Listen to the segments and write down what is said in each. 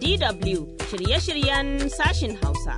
DW shirye-shiryen sashin Hausa.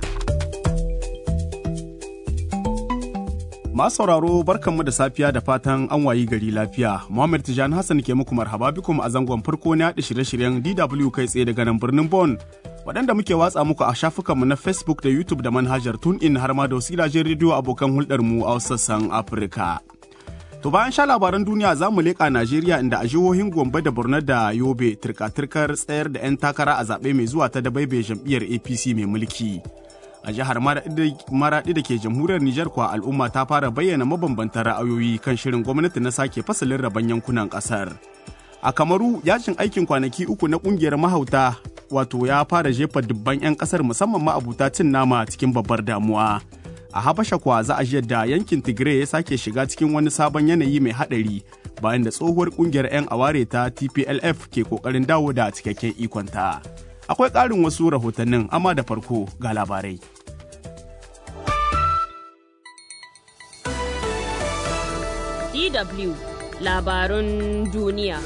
Masu sauraro barkanmu da safiya da fatan an wayi gari lafiya. Muhammad Tijani Hassan ke muku marhaba bikum a zangon farko na yaɗa shirye-shiryen DW kai tsaye daga nan birnin Bon. Waɗanda muke watsa muku a shafukanmu na Facebook da YouTube da manhajar TuneIn har ma da wasu gidajen rediyo abokan hulɗarmu a wasu sassan Afirka. To bayan sha labaran duniya za mu leƙa Najeriya inda a jihohin Gombe da Borno da Yobe turka-turkar tsayar da 'yan takara a zaɓe mai zuwa ta dabaibe jam'iyyar APC mai mulki. A jihar Maraɗi da ke jamhuriyar Nijar kuwa al'umma ta fara bayyana mabambantan ra'ayoyi kan shirin gwamnati na sake fasalin rabon yankunan ƙasar. A Kamaru yajin aikin kwanaki uku na ƙungiyar mahauta wato ya fara jefa dubban 'yan ƙasar musamman ma'abuta cin nama cikin babbar damuwa. a habasha kuwa za a ji yadda yankin tigray ya sake shiga cikin wani sabon yanayi mai hadari bayan da tsohuwar kungiyar 'yan aware ta tplf ke kokarin dawo da cikakken ikonta akwai ƙarin wasu rahotannin amma da farko ga labarai DW labarun duniya.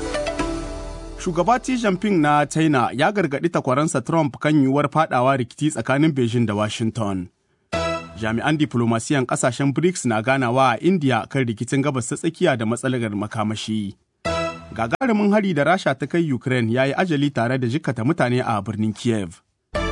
shugaba Xi Jinping na china ya gargaɗi takwaransa trump kan yiwuwar fadawa rikici tsakanin beijing da washington jami'an diplomasiyan kasashen BRICS na ganawa a India kan rikicin gabas ta tsakiya da matsalar makamashi. Gagarumin hari da Rasha ta kai Ukraine ya yi ajali tare da jikata mutane a birnin Kiev.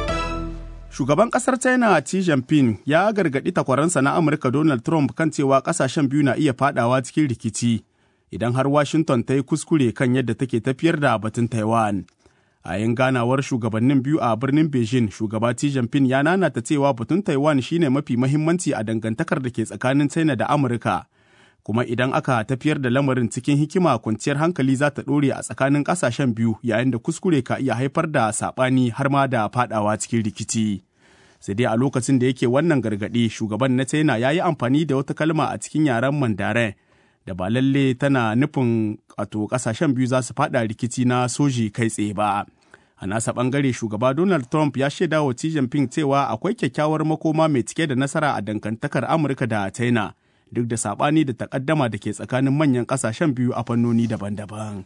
Shugaban kasar China Xi Jinping ya gargaɗi takwaransa na Amurka Donald Trump kan cewa kasashen biyu na iya fadawa cikin rikici idan har Washington ta yi kuskure kan yadda take tafiyar da batun Taiwan. a yin ganawar shugabannin biyu a birnin beijing shugaba xi jinping ya nanata cewa batun taiwan shine mafi mahimmanci a dangantakar da ke tsakanin china da amurka kuma idan aka tafiyar da lamarin cikin hikima kwanciyar hankali za ta ɗore a tsakanin ƙasashen biyu yayin da kuskure ka iya haifar da saɓani har ma da faɗawa cikin rikici sai dai a lokacin da yake wannan gargaɗi shugaban na china ya yi amfani da wata kalma a cikin yaren mandarin da ba lalle tana nufin wato kasashen biyu za su fada rikici na soji kai tsaye ba. A nasa bangare shugaba Donald Trump ya shaida wa Xi Jinping cewa akwai kyakkyawar makoma mai cike da nasara a dangantakar Amurka da China duk da sabani da takaddama da ke tsakanin manyan kasashen biyu a fannoni daban-daban.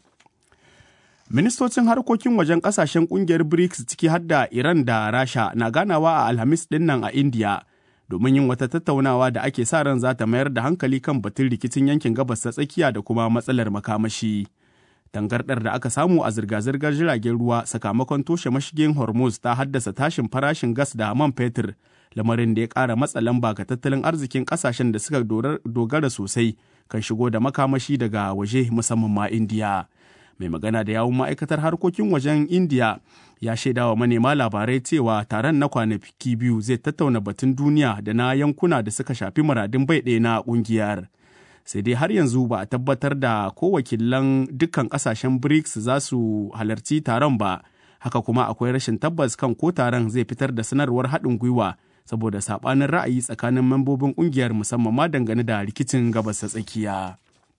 Ministocin harkokin wajen kasashen kungiyar BRICS ciki har da Iran da Rasha na ganawa a Alhamis dinnan a India. domin yin wata tattaunawa da ake sa ran za ta mayar da hankali kan batun rikicin yankin gabas ta tsakiya da kuma matsalar makamashi. Tangardar da aka samu a zirga-zirgar jiragen ruwa sakamakon toshe mashigin Hormuz ta haddasa tashin farashin gas da man fetur, lamarin da ya ƙara matsa lamba ga tattalin arzikin ƙasashen da suka dogara sosai kan shigo da makamashi daga waje musamman ma Indiya. Mai magana da yawun ma'aikatar harkokin wajen Indiya ya shaida wa manema labarai cewa taron na kwanaki biyu zai tattauna batun duniya da na yankuna da suka shafi muradin bai ɗaya na ƙungiyar. Sai dai har yanzu ba a tabbatar da ko wakilan dukkan ƙasashen BRICS za su halarci taron ba, haka kuma akwai rashin tabbas kan ko taron zai fitar da sanarwar haɗin gwiwa saboda saɓanin ra'ayi tsakanin membobin ƙungiyar musamman ma dangane da rikicin gabas ta tsakiya.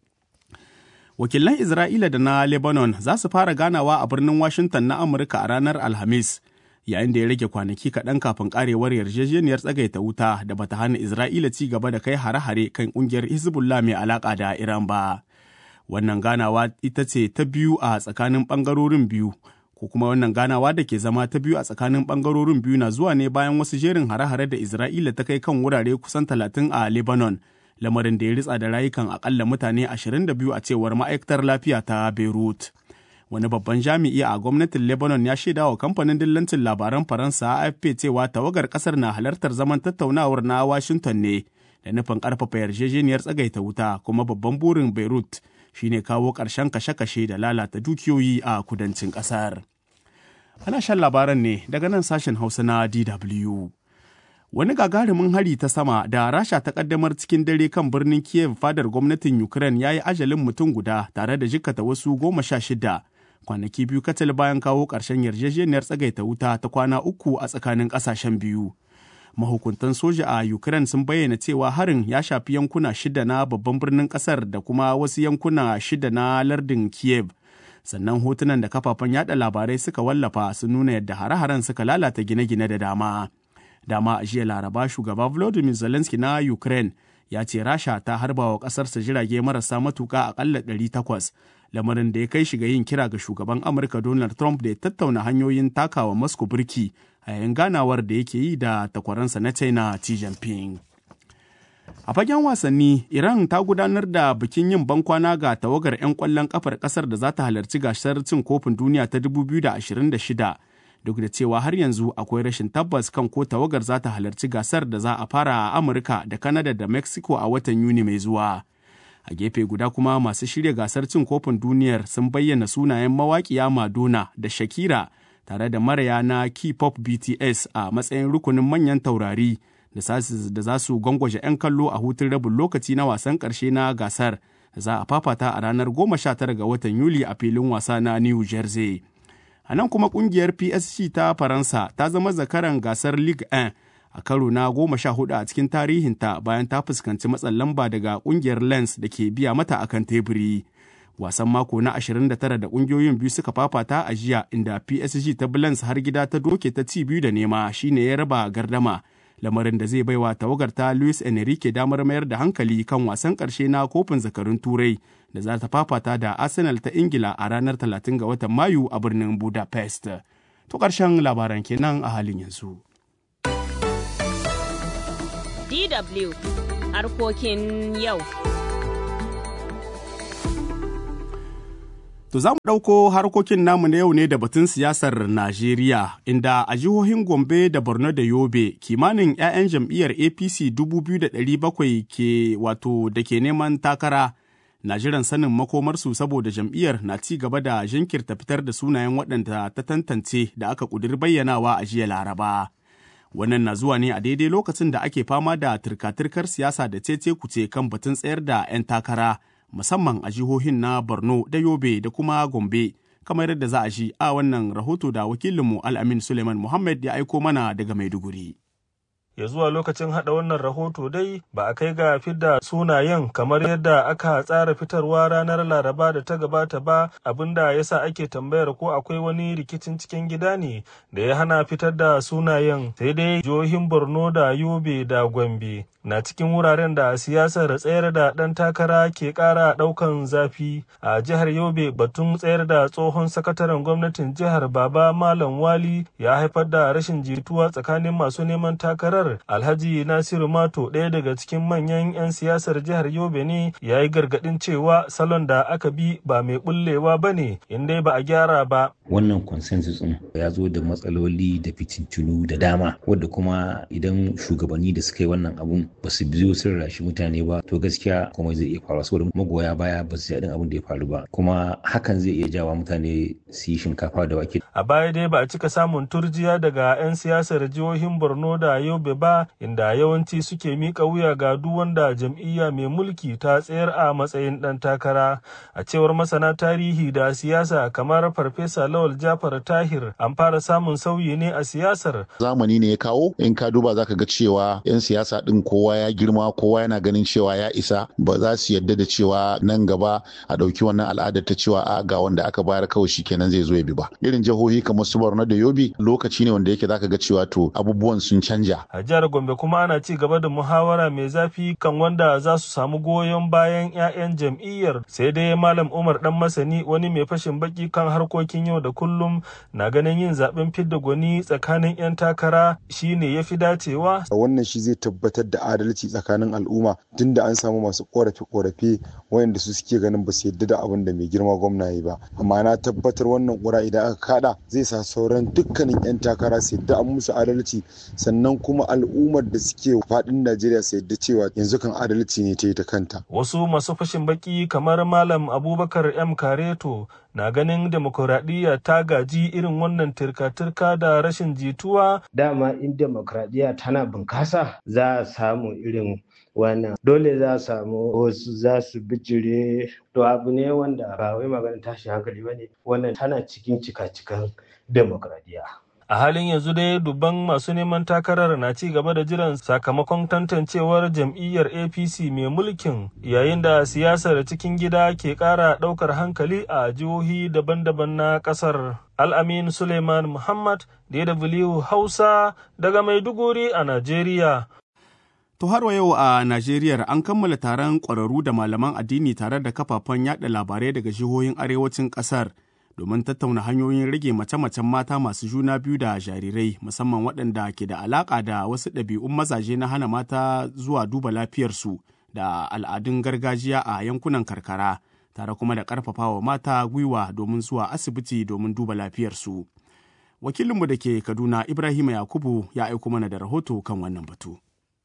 wakilan Isra'ila da na Lebanon za su fara ganawa a birnin Washington na Amurka a ranar Alhamis, yayin da ya rage kwanaki kaɗan kafin karewar yarjejeniyar tsagaita wuta da bata hana Isra'ila ci gaba da kai hare-hare kan ƙungiyar Hezbollah mai alaƙa da Iran ba. Wannan ganawa ita ce ta biyu a tsakanin ɓangarorin biyu, ko kuma wannan ganawa da ke zama ta biyu a tsakanin ɓangarorin biyu na zuwa ne bayan wasu jerin hare-hare da Isra'ila ta kai kan wurare kusan talatin a Lebanon. lamarin da ya ritsa da rayukan akalla mutane 22 a cewar ma'aikatar lafiya ta Beirut. Wani babban jami'i a gwamnatin Lebanon ya shaida wa kamfanin dillancin labaran Faransa AFP cewa tawagar kasar na halartar zaman tattaunawar na Washington ne da nufin karfafa yarjejeniyar tsagaita wuta kuma babban burin Beirut shine kawo ƙarshen kashe-kashe da lalata dukiyoyi a kudancin ƙasar. Ana shan labaran ne daga nan sashen Hausa na DW. wani gagarumin hari ta sama da rasha ta kaddamar cikin dare kan birnin kiev fadar gwamnatin ukraine ya yi ajalin mutum guda tare da jikkata wasu goma sha shida kwanaki biyu kacal bayan kawo ƙarshen yarjejeniyar tsagaita wuta ta kwana uku a tsakanin ƙasashen biyu mahukuntan soja a ukraine sun bayyana cewa harin ya shafi yankuna shida na babban birnin ƙasar da kuma wasu yankuna shida na lardin kiev sannan hotunan da kafafen yada labarai suka wallafa sun nuna yadda hare-haren suka lalata gine-gine da dama dama a jiya laraba shugaba volodymyr zelensky na ukraine ya ce rasha ta harba wa ƙasarsa jirage marasa matuƙa akalla 800 lamarin da ya kai shi ga yin kira ga shugaban Amurka Donald Trump da ya tattauna hanyoyin takawa Moscow birki a yayin ganawar da yake yi da takwaransa na China Xi Jinping. A fagen wasanni, Iran ta gudanar da bikin yin bankwana ga tawagar 'yan ƙwallon ƙafar ƙasar da za ta halarci gasar cin kofin duniya ta 2026 duk da cewa har yanzu akwai rashin tabbas kan ko tawagar za ta halarci gasar da za a fara a Amurka da Canada da Mexico a watan Yuni mai zuwa. A gefe guda kuma masu shirya gasar cin kofin duniyar sun bayyana sunayen mawaƙiya Madonna da Shakira tare da maraya na K-pop BTS a matsayin rukunin manyan taurari da za su gwangwaje 'yan kallo a hutun rabin lokaci na wasan ƙarshe na gasar za a fafata a ranar 19 ga watan Yuli a filin wasa na New Jersey. A nan kuma kungiyar PSG ta Faransa ta zama zakaran gasar Ligue 1 a karo na goma sha hudu a cikin tarihinta bayan ta fuskanci matsin lamba daga kungiyar Lens da ke biya mata akan teburi. Wasan mako na 29 da kungiyoyin biyu suka fafata a jiya inda PSG ta Lens har gida ta doke ta ci biyu da nema shine ya raba gardama. Lamarin da zai baiwa tawagar ta Luis Enrique damar mayar da hankali kan wasan ƙarshe na kofin zakarun Turai da za ta fafata da Arsenal ta Ingila a ranar 30 ga watan Mayu a birnin Budapest. To ƙarshen labaran kenan a halin yanzu. DW harkokin yau. To za mu ɗauko harkokin namu na yau ne da batun siyasar Najeriya, inda a jihohin Gombe da Borno da Yobe kimanin 'ya'yan jam'iyyar APC 2,700 ke wato da ke neman takara na jiran sanin makomarsu saboda jam'iyyar na ci gaba da jinkirta fitar da sunayen waɗanda ta tantance da aka ƙudiri bayyanawa a jiya Laraba. Wannan na zuwa ne a daidai lokacin da ake fama da turka-turkar siyasa da cece kuce kan batun tsayar da 'yan takara. musamman a jihohin na Borno da Yobe da kuma Gombe, kamar yadda za a shi a wannan rahoto da wakilinmu Al'amin Suleiman Muhammad ya aiko mana daga Maiduguri. ya zuwa lokacin hada wannan rahoto dai ba a kai ga fidda sunayen kamar yadda aka tsara fitarwa ranar laraba da ta gabata ba abinda yasa ake tambayar ko akwai wani rikicin cikin gida ne da ya hana fitar da sunayen sai dai jihohin borno da yobe da gombe na cikin wuraren da siyasar tsayar da ɗan takara ke ƙara ɗaukan zafi a jihar yobe batun tsayar da tsohon sakataren gwamnatin jihar baba malam wali ya haifar da rashin jituwa tsakanin masu neman takarar alhaji nasiru mato ɗaya daga cikin manyan 'yan siyasar jihar yobe ne ya yi gargaɗin cewa salon da aka bi ba mai bullewa ba ne inda ba a gyara ba wannan consensus ɗin ya zo da matsaloli da fitintunu da dama wadda kuma idan shugabanni da suka yi wannan abun ba su biyo sun rashi mutane ba to gaskiya kuma zai iya faruwa saboda magoya baya ba su jaɗin abin da ya faru ba kuma hakan zai iya jawa mutane su yi shinkafa da wake. a baya dai ba a cika samun turjiya daga 'yan siyasar jihohin borno da yobe ba inda yawanci suke mika wuya ga duk wanda jam'iyya mai mulki ta tsayar a matsayin ɗan takara a cewar masana tarihi da siyasa kamar farfesa lawal jafar tahir an fara samun sauyi ne a siyasar zamani ne ya kawo in ka duba zaka ga cewa 'yan siyasa ɗin kowa ya girma kowa yana ganin cewa ya isa ba za su yadda da cewa nan gaba a ɗauki wannan al'ada ta cewa a ga wanda aka bayar kawai shi kenan zai zo ya bi ba irin jihohi kamar su borno da yobe lokaci ne wanda yake zaka ga cewa to abubuwan sun canja a jihar gombe kuma ana ci gaba da muhawara mai zafi kan wanda za su samu goyon bayan 'ya'yan jam'iyyar sai dai malam umar dan masani wani mai fashin baki kan harkokin yau da kullum na ganin yin zaben fidda gwani tsakanin 'yan takara shine ya fi dacewa wannan shi zai tabbatar da adalci tsakanin al'umma tunda an samu masu korafe-korafe wayanda su suke ganin ba su yadda da abin da mai girma gwamna yi ba amma na tabbatar wannan kura idan aka kada zai sa sauran dukkanin 'yan takara su yadda an musu adalci sannan kuma al'ummar da suke faɗin najeriya su yadda cewa yanzu kan adalci ne ta yi ta kanta wasu masu fashin baki kamar malam abubakar m kareto na ganin demokuraɗiyya ta gaji irin wannan turka-turka da rashin jituwa dama in demokuraɗiyya tana bunkasa za a samu irin wannan dole za a samu wasu za su bijire to abu ne wanda ba wai magana tashi hankali ba ne wannan tana cikin cika-cikan demokradiyya a halin yanzu dai dubban masu neman takarar na ci gaba da jiran sakamakon tantancewar jam'iyyar apc mai mulkin yayin da siyasar cikin gida ke kara daukar hankali a jihohi daban-daban na kasar al'amin suleiman muhammad dw hausa daga maiduguri a najeriya To har yau a Najeriya an kammala taron ƙwararru da malaman addini tare da kafafen yada labarai daga jihohin arewacin ƙasar domin tattauna hanyoyin rage mace-macen mata masu juna biyu da jarirai musamman waɗanda ke da alaƙa da wasu ɗabi'un mazaje na hana mata zuwa duba lafiyarsu da al'adun gargajiya a yankunan karkara tare kuma da ƙarfafawa mata gwiwa domin zuwa asibiti domin duba lafiyarsu. Wakilinmu da ke Kaduna Ibrahim Yakubu ya aiko mana da rahoto kan wannan batu.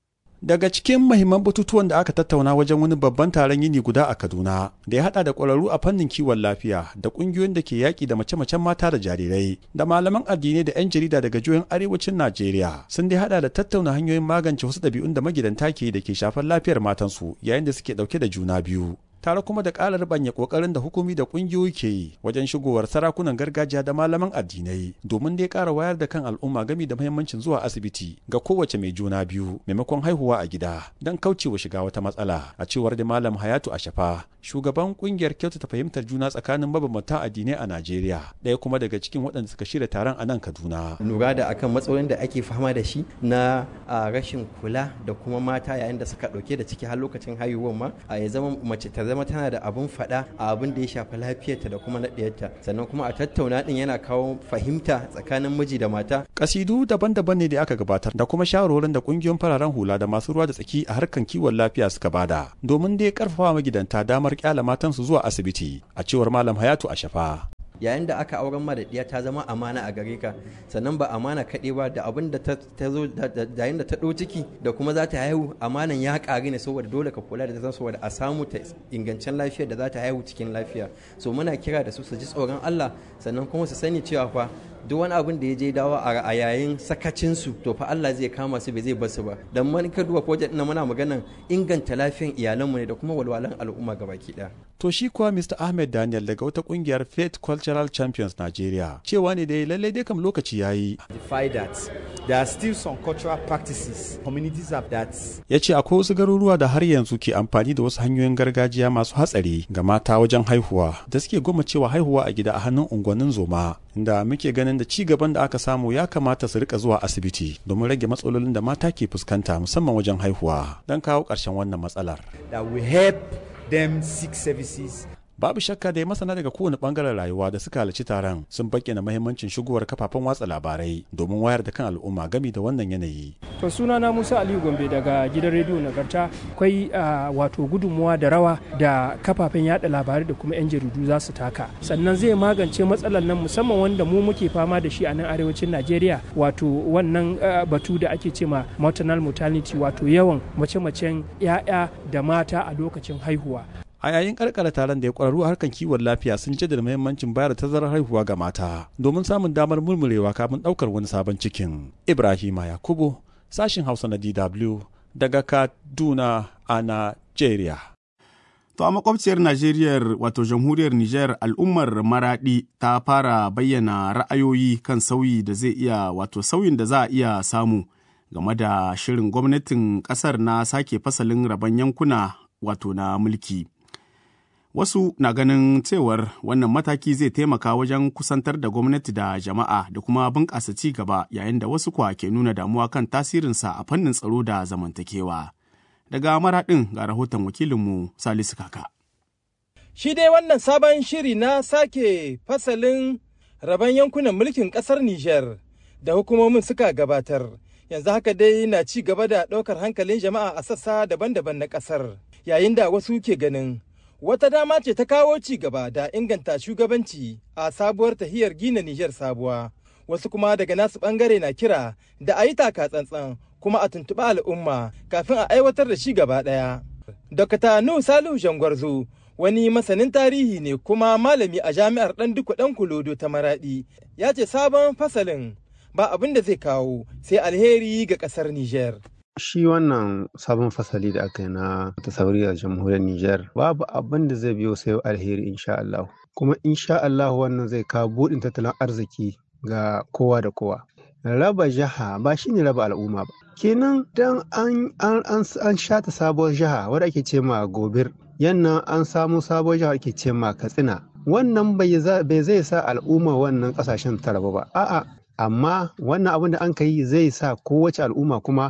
Daga cikin mahimman batutuwan da aka tattauna wajen wani babban taron yini guda a Kaduna da ya hada da ƙwararru a fannin kiwon lafiya da ƙungiyoyin da ke yaƙi da mace-macen mata da jarirai da malaman addinai da 'yan jarida daga jihohin arewacin Najeriya sun dai hada da tattauna hanyoyin magance wasu ɗabi'un da magidanta ke da ke shafar lafiyar matansu yayin da suke ɗauke da juna biyu. tare kuma da ƙara ribanya ƙoƙarin da hukumi da ƙungiyoyi ke yi wajen shigowar sarakunan gargajiya da malaman addinai domin dai ƙara wayar da kan al'umma gami da muhimmancin zuwa asibiti ga kowace mai juna biyu maimakon haihuwa a gida don kaucewa shiga wata matsala a cewar da malam hayatu ashafa shugaban ƙungiyar kyautata fahimtar juna tsakanin mabambanta addinai a najeriya ɗaya kuma daga cikin waɗanda suka shirya taron a nan kaduna lura da akan matsalolin da ake fama da shi na rashin kula da kuma mata yayin da suka ɗauke da ciki har lokacin haihuwar ma a ya zama mace ta zama tana da abun faɗa a abin da ya shafi lafiyarta da kuma naɗiyarta sannan kuma a tattauna ɗin yana kawo fahimta tsakanin miji da mata. Kasidu daban-daban ne da aka gabatar da kuma shawarwarin da ƙungiyoyin fararen hula da masu ruwa da tsaki a harkan kiwon lafiya suka bada domin dai karfafa magidanta damar kyala matansu zuwa asibiti a cewar malam Hayatu a shafa. yayin da aka auren ma da ɗiya ta zama amana a gare ka sannan ba amana kaɗai ba da abin da ta zo yayin da ta ɗau ciki da kuma za ta haihu amanan ya ƙari ne saboda dole ka kula da ta saboda a samu ta ingancen lafiyar da za ta haihu cikin lafiya so muna kira da su su ji tsoron Allah sannan kuma su sani cewa fa duk wani abin da ya je dawo a yayin sakacinsu to fa Allah zai kama su bai zai bar su ba dan man ka duba project na muna maganan inganta lafiyar iyalanmu ne da kuma walwalan al'umma gabaki ɗaya To shi kuwa Mr. Ahmed Daniel daga wata kungiyar Faith Cultural Champions Nigeria cewa ne dai lallai dai kam lokaci yayi. Defy that. There are still some cultural practices communities have that. Ya ce akwai wasu garuruwa da har yanzu ke amfani da wasu hanyoyin gargajiya masu hatsari ga mata wajen haihuwa da suke goma cewa haihuwa a gida a hannun unguwannin zoma inda muke ganin da ci gaban da aka samu ya kamata su rika zuwa asibiti domin rage matsalolin da mata ke fuskanta musamman wajen haihuwa don kawo ƙarshen wannan matsalar. That will help them seek services babu shakka da masana daga kowane bangaren rayuwa da suka halarci taron sun bayyana mahimmancin shigowar kafafen watsa labarai domin wayar da kan al'umma gami da wannan yanayi. To sunana Musa Aliyu Gombe daga gidan rediyo Nagarta akwai wato gudunmuwa da rawa da kafafen yada labarai da kuma 'yan jaridu za su taka. Sannan zai magance matsalar nan musamman wanda mu muke fama da shi a nan arewacin Najeriya wato wannan batu da ake cema maternal mortality wato yawan mace-macen 'ya'ya da mata a lokacin haihuwa. a yayin karkara taron da ya kwararru a harkar kiwon lafiya sun jaddada muhimmancin bayar da tazarar haihuwa ga mata domin samun damar murmurewa kafin daukar wani sabon cikin ibrahima yakubu sashin hausa na dw daga kaduna a nigeria To a makwabciyar Najeriya wato jamhuriyar Nijar al'ummar Maradi ta fara bayyana ra'ayoyi kan sauyi da zai iya wato sauyin da za a iya samu game da shirin gwamnatin kasar na sake fasalin rabon yankuna wato na mulki. Wasu na ganin cewar wannan mataki zai taimaka wajen kusantar da gwamnati da jama'a da kuma bunƙasa ci gaba yayin da wasu kwa ke nuna damuwa kan tasirinsa a fannin tsaro da zamantakewa. Daga maraɗin ga rahoton wakilinmu Salisu Kaka. Shi dai wannan sabon shiri na sake fasalin rabon yankunan mulkin ƙasar Nijar da hukumomin suka gabatar. Yanzu haka dai na ci gaba da ɗaukar hankalin jama'a a sassa daban-daban na ƙasar. Yayin da wasu ke ganin wata dama ce ta kawo ci gaba da inganta shugabanci a sabuwar tahiyar gina Nijar sabuwa. Wasu kuma daga nasu ɓangare na kira da a yi taka tsantsan kuma a tuntuɓi al'umma kafin a aiwatar da shi gaba ɗaya. Dokta Nuhu Salihu Jangwarzo wani masanin tarihi ne kuma malami a jami'ar ɗan duku ɗan kulodo ta maraɗi ya ce sabon fasalin ba abin da zai kawo sai alheri ga ƙasar Nijar. Shi wannan sabon fasali da aka yi na tasauri a jamhuriyar Nijar babu abin da zai biyo sai alheri insha Allah. Kuma insha Allah wannan zai kawo buɗin tattalin arziki ga kowa da kowa. Raba jiha ba shi ne raba al'umma ba. Kenan dan an an an shata sabuwar jiha wadda ake ce ma gobir yannan an samu sabuwar jiha ake ce ma katsina. Wannan bai zai sa al'umma wannan kasashen ta raba ba. A'a amma wannan abin da an ka yi zai sa kowace al'umma kuma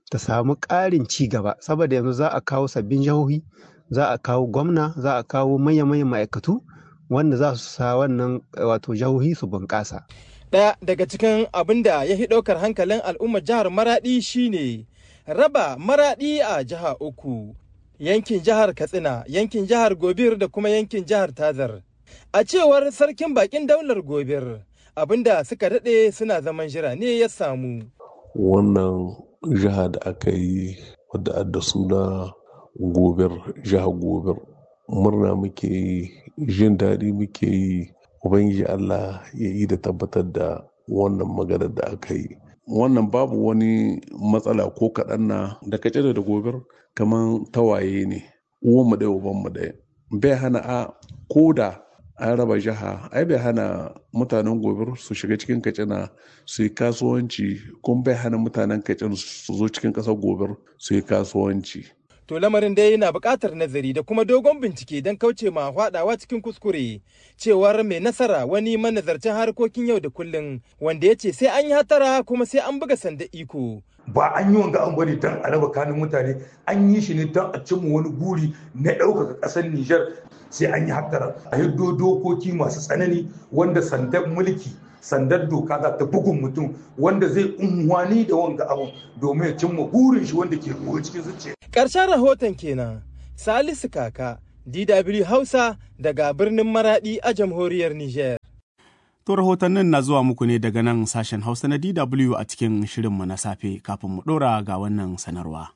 ta samu ƙarin ci gaba saboda yanzu za a kawo sabbin jihohi za a kawo gwamna za a kawo manya-manyan ma'aikatu wanda za su sa wannan wato jihohi su bunƙasa. Ɗaya daga cikin abin da ya fi ɗaukar hankalin al'ummar jihar Maraɗi shine raba Maraɗi a jiha uku. Yankin jihar Katsina, yankin jihar Gobir da kuma yankin jihar Tazar. A cewar sarkin bakin daular Gobir, abin da suka daɗe suna zaman jira ne ya samu. Wannan jiha da aka yi wadda da suna Gobir, jihar Gobir. Murna muke yi, jin daɗi muke yi, Ubangiji Allah ya yi da tabbatar da wannan maganar da aka yi. Wannan babu wani matsala ko kaɗan na da kace da gobir kamar tawaye ne, uwanmu ɗaya ubanmu ɗaya. Bai hana a koda an raba jiha, ai bai hana mutanen gobir su shiga cikin kacina su yi kasuwanci, kuma bai hana mutanen kacin su zo cikin ƙasar gobir su yi kasuwanci. To lamarin dai yana buƙatar nazari da kuma dogon bincike don kauce ma faɗawa cikin kuskure. Cewar mai nasara wani manazarcin harkokin yau da kullum wanda ya ce sai an yi hatara kuma sai an buga sanda iko. Ba an yi wanga an bari don a raba kanin mutane an yi shi ne don a cimma wani guri na ɗaukaka ƙasar Nijar sai an yi hatara. A hiddo dokoki masu tsanani wanda sandan mulki sandar doka za ta bugun mutum wanda zai unhwani da wanga abu domin ya cimma burin shi wanda ke goyo cikin zuciya. Ƙarshen rahoton kenan Salisu Kaka DW Hausa daga birnin Maradi a jamhuriyar Nijar. To rahotannin na zuwa muku ne daga nan sashen Hausa na DW a cikin shirinmu na safe kafin mu ɗora ga wannan sanarwa.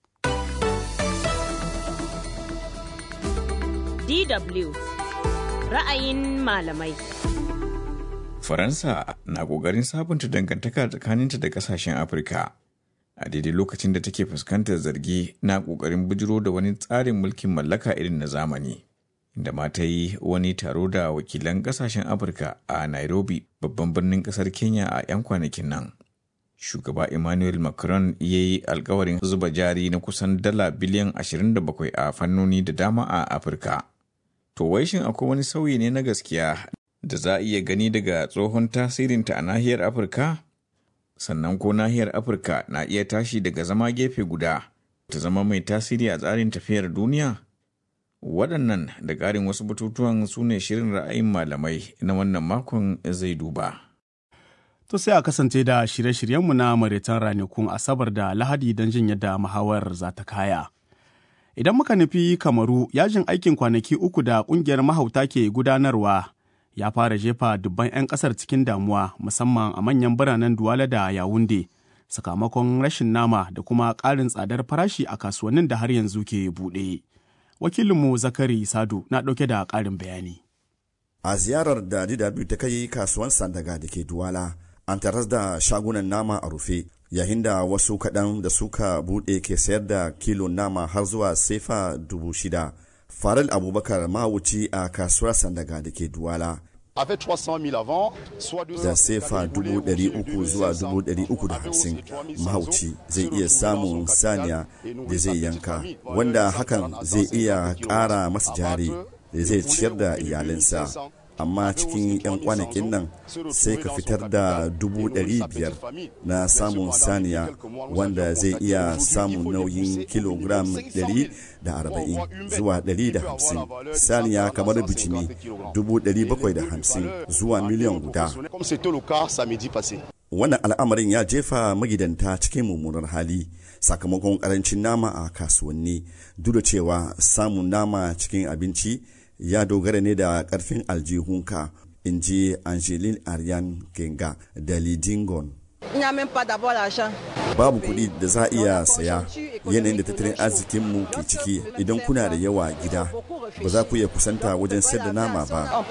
DW ra'ayin malamai. Faransa na ƙoƙarin sabunta dangantaka tsakaninta da ƙasashen Afirka. A daidai lokacin da take fuskantar zargi na ƙoƙarin bujiro da wani tsarin mulkin mallaka irin na zamani. Inda ma ta yi wani taro da wakilan ƙasashen Afirka a Nairobi, babban birnin ƙasar Kenya a 'yan kwanakin nan. Shugaba Emmanuel Macron ya yi alkawarin zuba jari na kusan dala biliyan 27 a fannoni da dama a Afirka. To wai shin akwai wani sauyi ne na gaskiya da za a iya gani daga tsohon tasirinta a nahiyar Afirka? Sannan ko nahiyar Afirka na iya tashi daga zama gefe guda ta zama mai tasiri a tsarin tafiyar duniya? Waɗannan da ƙarin wasu batutuwan su ne shirin ra'ayin malamai na wannan makon zai duba. To sai a kasance da shirye-shiryenmu na maritan ranakun Asabar da Lahadi don jin yadda muhawar za ta kaya. Idan muka nufi Kamaru, yajin aikin kwanaki uku da ƙungiyar mahauta ke gudanarwa ya fara jefa dubban 'yan kasar cikin damuwa musamman a manyan biranen Duwala da Yawunde sakamakon rashin nama da kuma ƙarin tsadar farashi a kasuwannin da har yanzu ke buɗe. Wakilinmu Zakari Sadu na ɗauke da ƙarin bayani. A ziyarar da DW ta kai kasuwan Sandaga da ke Duwala, an taras da shagunan nama a rufe, yayin da wasu kaɗan da suka buɗe ke sayar da kilo nama har zuwa sefa dubu shida. Faril Abubakar mahauci a kasuwar Sandaga da ke Duwala. Da sefa dubu ɗari uku zuwa dubu ɗari uku da hamsin mahauci zai iya samun saniya da zai yanka wanda hakan zai iya ƙara masa jari da zai ciyar da iyalinsa. amma cikin 'yan kwanakin nan sai ka fitar da dubu ɗari biyar na samun saniya wanda zai iya samun nauyin kilogram ɗari da arba'in zuwa ɗari da hamsin saniya kamar bijimi dubu ɗari bakwai da hamsin zuwa miliyan guda wannan al'amarin ya jefa magidanta cikin mummunar hali sakamakon karancin nama a kasuwanni duk da cewa samun nama cikin abinci ya dogara ne da karfin aljihunka in ji angeline ariane genga da lidingon babu kuɗi da za a iya saya yanayin da tattalin arzikinmu ke ciki idan kuna da yawa gida ba za ku iya kusanta wajen sayar da nama ba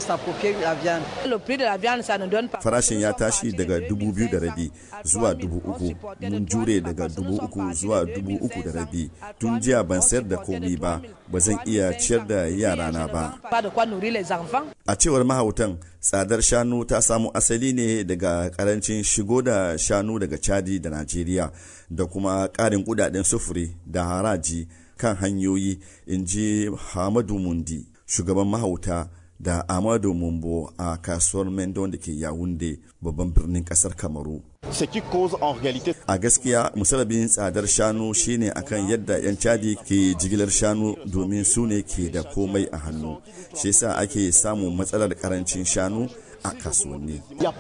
farashin ya tashi daga dubu biyu da rabi zuwa dubu uku mun jure daga dubu uku zuwa dubu uku da rabi tun jiya ban sayar da komi ba ba zan iya ciyar da yarana ba a cewar mahautan tsadar shanu ta samu asali ne daga karancin shigo da shanu daga chadi da najeriya da kuma karin kudaden sufuri da haraji kan hanyoyi in ji hamadu mundi shugaban mahauta da Amadu Mumbo a kasuwar Mendon da ke Yawunde babban birnin kasar Kamaru. A gaskiya musalabin tsadar shanu shine akan yadda 'yan cadi ke jigilar shanu domin su ne ke da komai a hannu. Shi yasa ake samun matsalar karancin shanu a kasuwanni.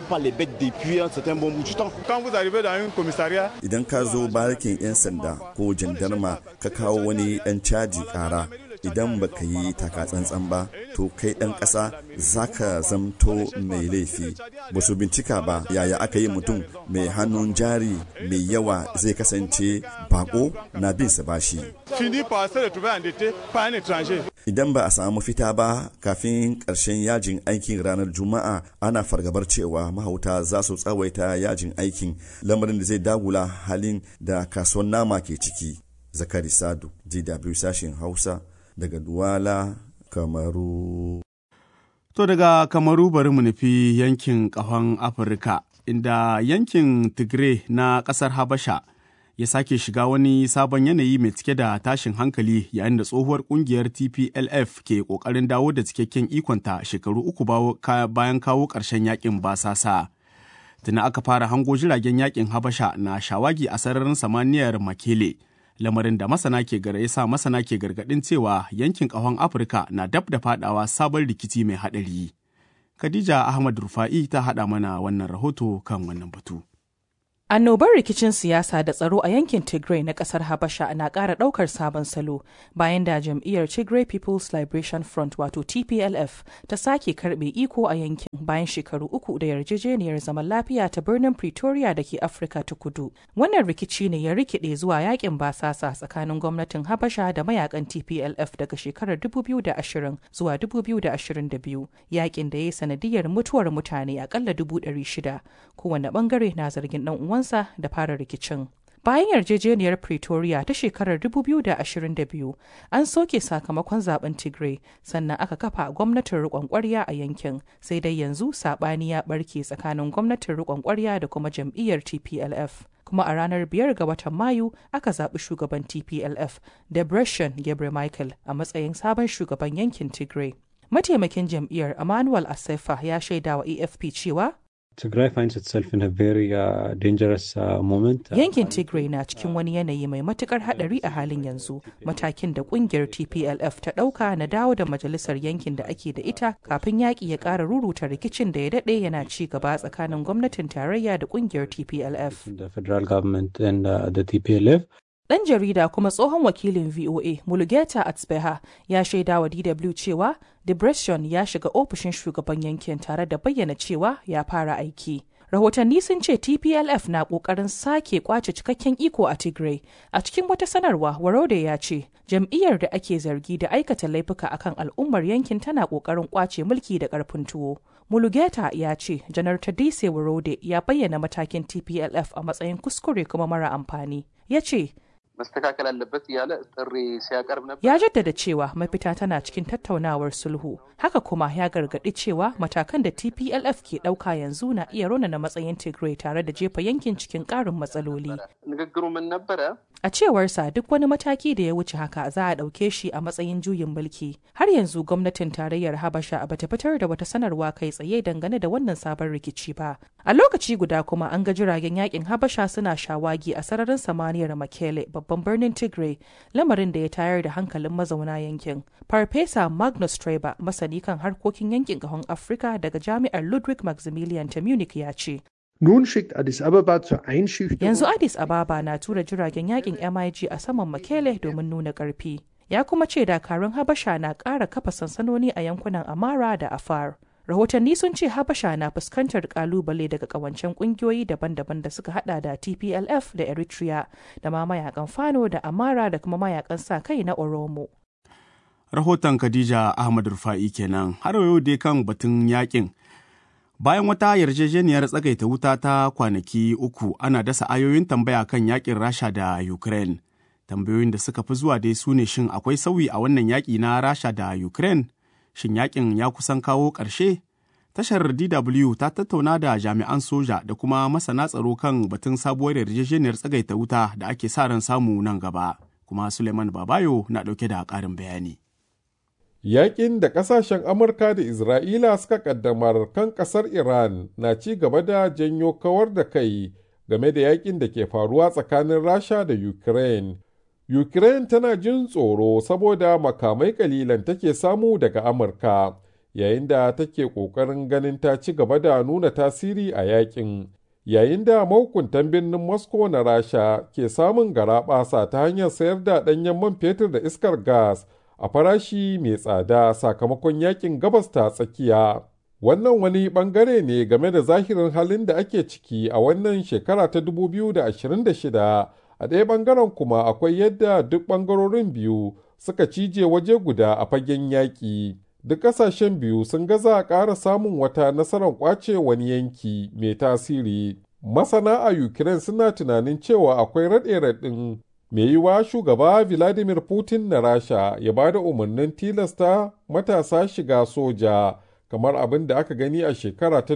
Idan ka zo barikin 'yan sanda ko jandarma ka kawo wani ɗan caji ƙara idan baka yi takatsantsan ba to kai ɗan ƙasa za ka zamto mai laifi ba su bincika ba yaya aka yi mutum mai hannun jari mai yawa zai kasance bako na bin sa bashi idan ba a samu fita ba kafin ƙarshen yajin aikin ranar juma'a ana fargabar cewa mahauta za su tsawaita yajin aikin lamarin da zai dagula halin da kasuwan nama ke ciki zakari sadu dw sashen hausa daga Duwala, Kamaru. To daga Kamaru bari mu nufi yankin ƙahon Afirka, inda yankin Tigray na ƙasar Habasha ya sake shiga wani sabon yanayi mai cike da tashin hankali yayin da tsohuwar ƙungiyar TPLF ke ƙoƙarin dawo da cikakken ikonta shekaru uku bayan kawo ƙarshen yakin basasa. Tuna aka fara hango jiragen yakin Habasha na shawagi a sararin samaniyar Makele. lamarin da masana ke ya sa masana ke gargadin cewa yankin ƙahon afirka na dab da fadawa sabon rikici mai haɗari khadija ahmad rufa'i ta haɗa mana wannan rahoto kan wannan batu Annobar rikicin siyasa da tsaro a yankin Tigray na kasar Habasha na ƙara ɗaukar sabon salo bayan da jam'iyyar Tigray People's Liberation Front wato TPLF ta sake karɓe iko a yankin bayan shekaru uku da yarjejeniyar zaman lafiya ta birnin Pretoria da ke Afirka ta kudu. Wannan rikici ne ya rikide zuwa yakin basasa tsakanin gwamnatin Habasha da mayakan TPLF daga shekarar 2020 zuwa 2022 yakin da ya yi sanadiyar mutuwar mutane akalla 600 kowane bangare na zargin dan uwansa da fara rikicin. Bayan yarjejeniyar Pretoria ta shekarar 2022, an soke sakamakon zaben Tigray sannan aka kafa gwamnatin riƙon ƙwarya a yankin, sai dai yanzu saɓani ya ɓarke tsakanin gwamnatin riƙon ƙwarya da kuma jam'iyyar TPLF. kuma a ranar biyar ga watan Mayu aka zaɓi shugaban TPLF, Debretsion Gebre Michael, a matsayin sabon shugaban yankin Tigray. Mataimakin jam'iyyar Emmanuel Asefa ya shaidawa AFP cewa Tigray finds itself in a very uh, dangerous uh, moment. Yankin Tigray na cikin wani yanayi mai matukar hadari a halin yanzu. Matakin da kungiyar TPLF ta dauka na dawo da majalisar yankin da ake da ita kafin yaƙi ya ƙara ruruta rikicin da ya daɗe yana ci gaba tsakanin gwamnatin tarayya da kungiyar TPLF. The federal government and uh, the TPLF. Ɗan jarida kuma tsohon wakilin VOA Mulugeta Atsbeha ya shaida wa DW cewa Debretsion ya shiga ofishin shugaban yankin tare da bayyana cewa ya fara aiki. Rahotanni sun ce TPLF na ƙoƙarin sake kwace cikakken iko a Tigray. A cikin wata sanarwa, Warode ya ce, jam'iyyar da ake zargi da aikata laifuka akan al'ummar yankin tana ƙoƙarin kwace mulki da ƙarfin tuwo. Mulugeta ya ce, Janar Tadise Warode ya bayyana matakin TPLF a matsayin kuskure kuma mara amfani. Ya ce, መስተካከል አለበት እያለ ጥሪ ሲያቀርብ ነበር። Ya jaddada cewa mafita tana cikin tattaunawar sulhu. Haka kuma ya gargaɗi cewa matakan da TPLF ke ɗauka yanzu na iya raunana matsayin Tigray tare da jefa yankin cikin ƙarin matsaloli. ንግግሩ ምን ነበረ? A cewarsa duk wani mataki da ya wuce haka za a ɗauke shi a matsayin juyin mulki. Har yanzu gwamnatin tarayyar Habasha bata fitar da wata sanarwa kai tsaye dangane da wannan sabon rikici ba. A lokaci guda kuma an ga jiragen yakin Habasha suna shawagi a sararin samaniyar Makele babban birnin Tigray, lamarin da ya tayar da hankalin mazauna yankin. Farfesa Magnus Treba, masani kan harkokin yankin ƙahon Afirka daga Jami'ar Ludwig Maximilian ta Munich ya ce, Nun schickt Addis Ababa zur Einschüchterung. Yanzu Addis Ababa na tura jiragen yakin MIG a saman Makele domin nuna ƙarfi. Ya kuma ce dakarun Habasha na ƙara kafa sansanoni a yankunan Amara da Afar. Rahotanni sun ce Habasha na fuskantar kalubale daga kawancen kungiyoyi daban-daban da suka hada da TPLF da Eritrea da ma mayakan Fano da Amara da kuma mayakan sa kai na Oromo. Rahoton Khadija Ahmad Rufa'i kenan har yau dai kan batun yakin. Bayan wata yarjejeniyar tsagaita wuta ta kwanaki uku ana dasa ayoyin tambaya kan yakin Rasha da Ukraine. Tambayoyin da suka fi zuwa dai su ne shin akwai sauyi a wannan yaƙi na Rasha da Ukraine? Shin yakin ya kusan kawo ƙarshe? Tashar DW ta tattauna da jami'an soja da kuma masana tsaro kan batun sabuwar yarjejeniyar tsagaita wuta da ake sa ran samu nan gaba. Kuma Suleiman Babayo na ɗauke da ƙarin bayani. Yaƙin da ƙasashen Amurka da Isra'ila suka ƙaddamar kan ƙasar Iran na ci gaba da janyo kawar da kai game da yaƙin da ke faruwa tsakanin Rasha da Ukraine. Ukraine tana jin tsoro saboda makamai kalilan take samu daga Amurka, yayin da take ƙoƙarin ganin ta ci gaba da nuna tasiri a yaƙin. Yayin da mahukuntan birnin Moscow na Rasha ke samun garaɓasa ta hanyar sayar da ɗanyen man fetur da iskar gas. a farashi mai tsada sakamakon yakin gabas ta tsakiya. Wannan wani bangare ne game da zahirin halin da ake ciki a wannan shekara ta 2026 a ɗaya bangaren kuma akwai yadda duk bangarorin biyu suka cije waje guda a fagen yaƙi. Duk ƙasashen biyu sun gaza ƙara samun wata nasarar ƙwace wani yanki mai tasiri. Masana a Ukraine suna tunanin cewa akwai raɗe-raɗin mai yiwa shugaba Vladimir Putin na Rasha ya ba da umarnin tilasta matasa shiga soja kamar abin da aka gani a shekara ta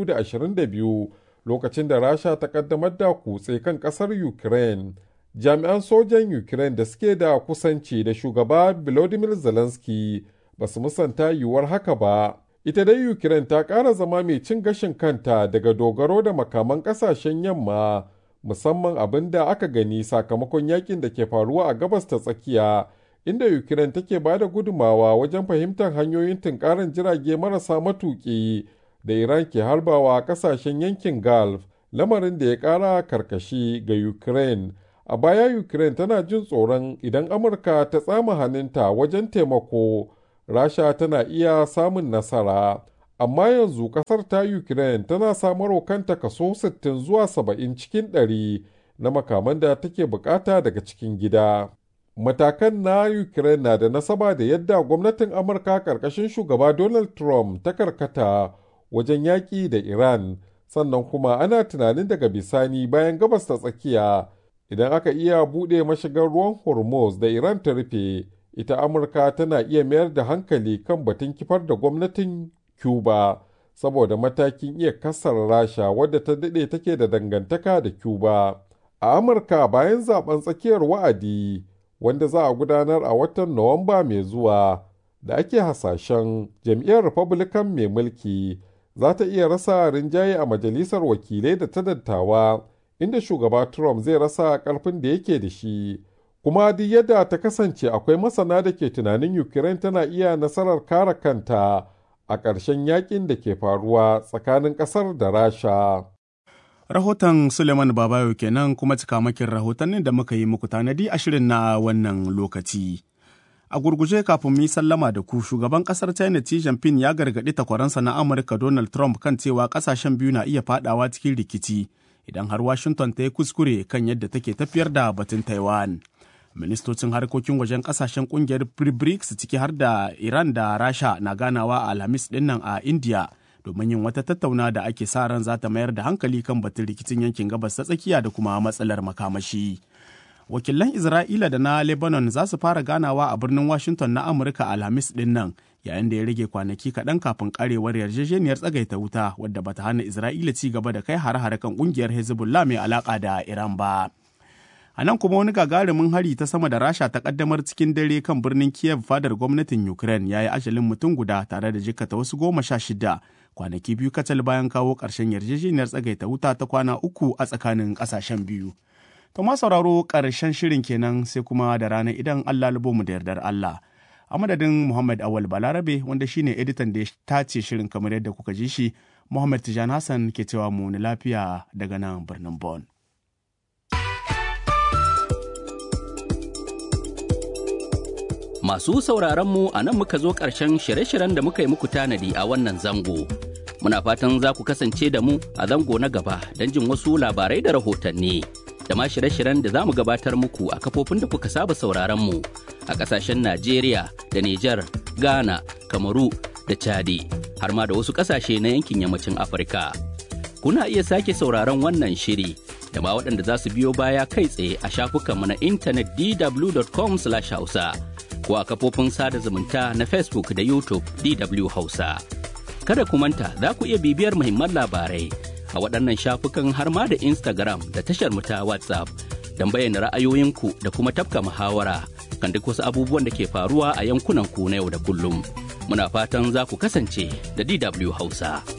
2022 lokacin da Rasha ta kaddamar da kutse kan kasar Ukraine. Jami'an sojan Ukraine da suke da kusanci da shugaba Volodymyr Zelensky ba su musanta yiwuwar haka ba. Ita dai Ukraine ta ƙara zama mai cin gashin kanta daga dogaro da makaman ƙasashen yamma. musamman abin da aka gani sakamakon yakin da ke faruwa a gabas ta tsakiya inda ukraine take ba da gudumawa wajen fahimtar hanyoyin tunkarin jirage marasa matuƙi da iran ke harbawa a ƙasashen yankin gulf lamarin da ya ƙara karkashi ga ukraine a baya ukraine tana jin tsoron idan amurka ta tsama hannunta wajen taimako rasha tana iya samun nasara amma yanzu kasar ta Ukraine tana samarwa kanta kaso 60 zuwa 70 cikin 100 na makaman da take bukata daga cikin gida. Matakan na Ukraine na da nasaba da yadda gwamnatin Amurka ƙarƙashin shugaba Donald Trump ta karkata wajen yaƙi da Iran, sannan kuma ana tunanin daga bisani bayan gabas ta tsakiya idan aka iya buɗe mashigar ruwan Hormuz da Iran ta rufe, ita Amurka tana iya mayar da hankali kan batun kifar da gwamnatin Cuba saboda matakin iya kasar Rasha wadda ta daɗe take da dangantaka da Cuba. A Amurka bayan zaben tsakiyar wa'adi wanda za a gudanar a watan Nuwamba mai zuwa da ake hasashen jam'iyyar Republican mai mulki za ta iya rasa rinjaye a majalisar wakilai da ta dattawa inda shugaba Trump zai rasa ƙarfin da yake da shi. Kuma duk yadda ta kasance akwai masana da ke tunanin Ukraine tana iya nasarar kare kanta. a ƙarshen yakin da ke faruwa tsakanin ƙasar da Rasha. Rahoton Suleiman Babayo kenan kuma cikamakin rahotannin da muka yi muku tanadi a shirin na wannan lokaci. A gurguje kafin mu yi sallama da ku shugaban kasar China Xi Jinping ya gargaɗi takwaransa na Amurka Donald Trump kan cewa kasashen biyu na iya fadawa cikin rikici idan har Washington ta yi kuskure kan yadda take tafiyar da batun Taiwan. ministocin harkokin wajen kasashen kungiyar brics ciki har da iran da rasha na ganawa a alhamis dinnan a india domin yin wata tattauna da ake sa ran za ta mayar da hankali kan batun rikicin yankin gabas ta tsakiya da kuma matsalar makamashi wakilan isra'ila da na lebanon za su fara ganawa a birnin washington na amurka alhamis dinnan yayin da ya rage kwanaki kaɗan kafin karewar yarjejeniyar tsagaita wuta wadda bata hana isra'ila ci gaba da kai hare-hare kan kungiyar hezbollah mai alaka da iran ba A nan kuma wani gagarumin hari ta sama da Rasha ta kaddamar cikin dare kan birnin Kiev fadar gwamnatin Ukraine ya yi ajalin mutum guda tare da jikkata wasu goma sha shida kwanaki biyu kacal bayan kawo ƙarshen yarjejeniyar tsagaita wuta ta kwana uku a tsakanin ƙasashen biyu. To ma sauraro ƙarshen shirin kenan sai kuma da rana idan Allah lubo mu da yardar Allah. A madadin Muhammad Awal Balarabe wanda shine editan da ya tace shirin kamar yadda kuka ji shi, Muhammad Tijan Hassan ke cewa mu ni lafiya daga nan birnin Bon. Masu sauraronmu a nan muka zo ƙarshen shirye-shiryen da muka yi muku tanadi a wannan zango. Muna fatan za ku kasance da mu a zango na gaba don jin wasu labarai da rahotanni. Da ma shirye-shiryen da za mu gabatar muku a kafofin da kuka saba sauraronmu a ƙasashen Najeriya da Nijar, Ghana, Kamaru da Chadi, har ma da wasu ƙasashe na yankin yammacin Afirka. Kuna iya sake sauraron wannan shiri da ma waɗanda za su biyo baya kai tsaye a shafukanmu na intanet dw.com/hausa. ko a kafofin sada zumunta na Facebook da YouTube DW Hausa. Kada ku manta za ku iya bibiyar muhimman labarai a waɗannan shafukan har ma da Instagram da tashar mu ta WhatsApp don bayyana ra'ayoyinku da kuma tafka muhawara kan duk wasu abubuwan da ke faruwa a yankunan ku na yau da kullum. Muna fatan za ku kasance da DW Hausa.